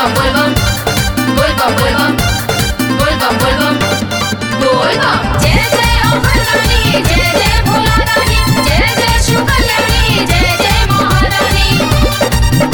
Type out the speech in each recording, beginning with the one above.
bum bum Bol bum bol bum Bol bum bol bum Bol bum जय जय अमरनानी जय जय भोला रानी जय जय शिव कल्याणी जय जय महारानी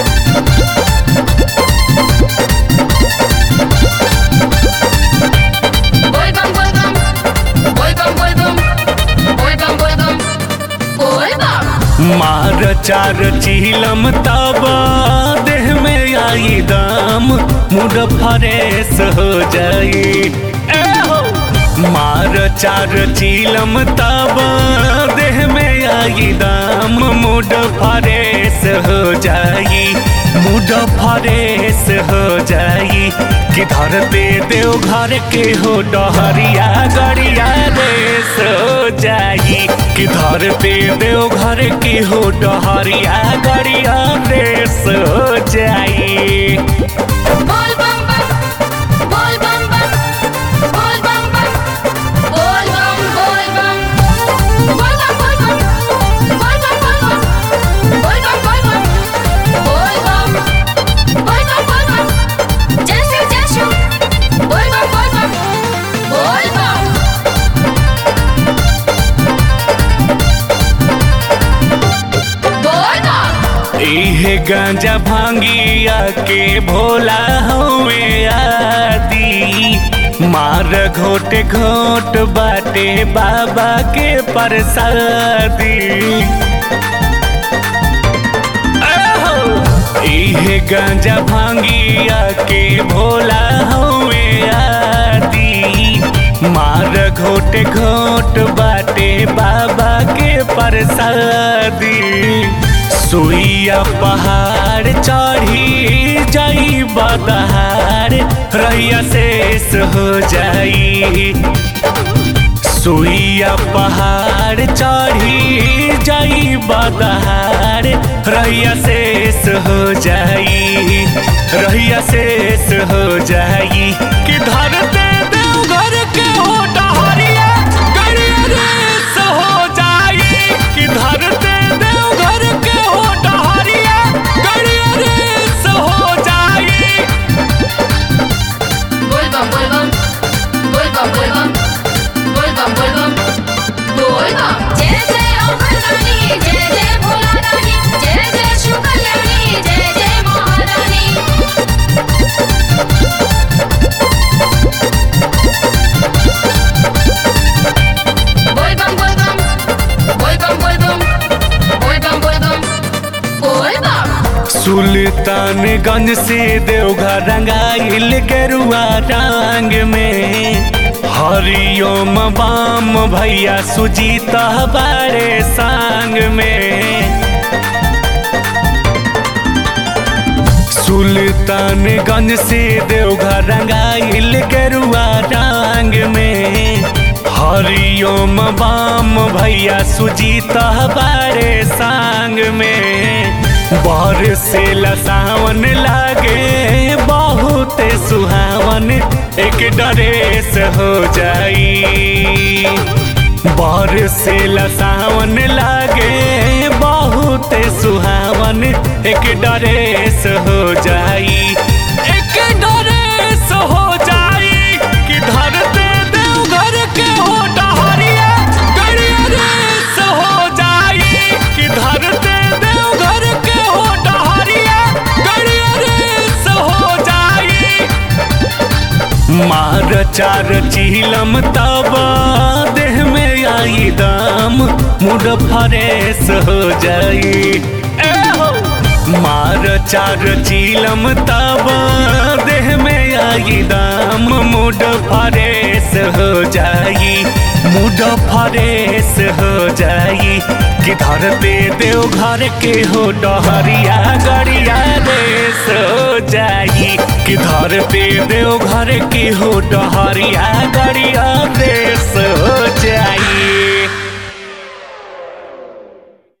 बोल बम बोल बम बोल बम बोल बम बोल बम बोल बम बोल बम मार चार चिलम तब देह में आई दम मुड फरेश हो जाई ए हो मार चार चिलम तब देह में आई दम मुड फरेश हो जाई मुड फरेश हो जाई कि धरते देव घर के हो डहरिया गड़िया रेस हो जाई कि धरते देव घर के हो डहरिया गड़िया रेस हो जाई बोल बम बम बोल बम बम बोल बम बम बोल बम बोल बम बोल बम बोल बम बोल बम बोल बम बोल बम बोल बम बोल बम बोल बम जय शिव जय शिव बोल बम बोल बम बोल बम बोल बम इहे गांजा भांगिया के भोला हुए आदि मार घोट घोट बाटे बाबा के प्रसादी आहो! इहे गांजा भांगिया के भोला हुए आदि मार घोट घोट बाटे बाबा के प्रसादी सुइया पहाड़ चढ़ी जाई बदहार रैया शेष हो जाई सुइया पहाड़ चढ़ी जाई बदहार रैया शेष हो जाई रैया शेष हो जाई कि धरते देवघर के हो डहरिया गड़िया रेस हो जाई कि धरते देवघर के हो डहरिया गड़िया रेस हो जाई बोल बम बोल बम बोल बम बोल बम बोल बम बोल बम बोल बम जय जय अमरनानी जय जय भोला रानी जय जय शिव कल्याणी जय जय महारानी बोल बम बोल बम बोल बम बोल बम बोल बम बोल बम बोल बम सुल्तानगंज से देवघर रंगाइल गेरुआ रंग में हरिओम बाम भैया सुजीता बारे संग में सुल्तानगंज से देवघर रंगाइल गेरुआ रंग में हरिओम बाम भैया सुजीता बारे संग में बर से लसावन लागे बहुत सुहावन एक डरेस हो जाई बर से लसावन लागे बहुत सुहावन एक डरेस हो जाई एक डरेस हो जाई कि धरते देवघर के हो डहरिया गड़िया रेस हो जाई कि धरते देवघर के हो डहरिया गड़िया रेस हो जाई मार चार चिलम तब देह में आई दम मुड फरेश हो जाई ए हो मार चार चिलम तब देह में आई दम मुड फरेश हो जाई मुड फरेश हो जाई कि धरते देव घर के हो डहरिया गड़िया रेस हो जाई कि धरते देव घर के हो डहरिया गड़िया रेस हो जाई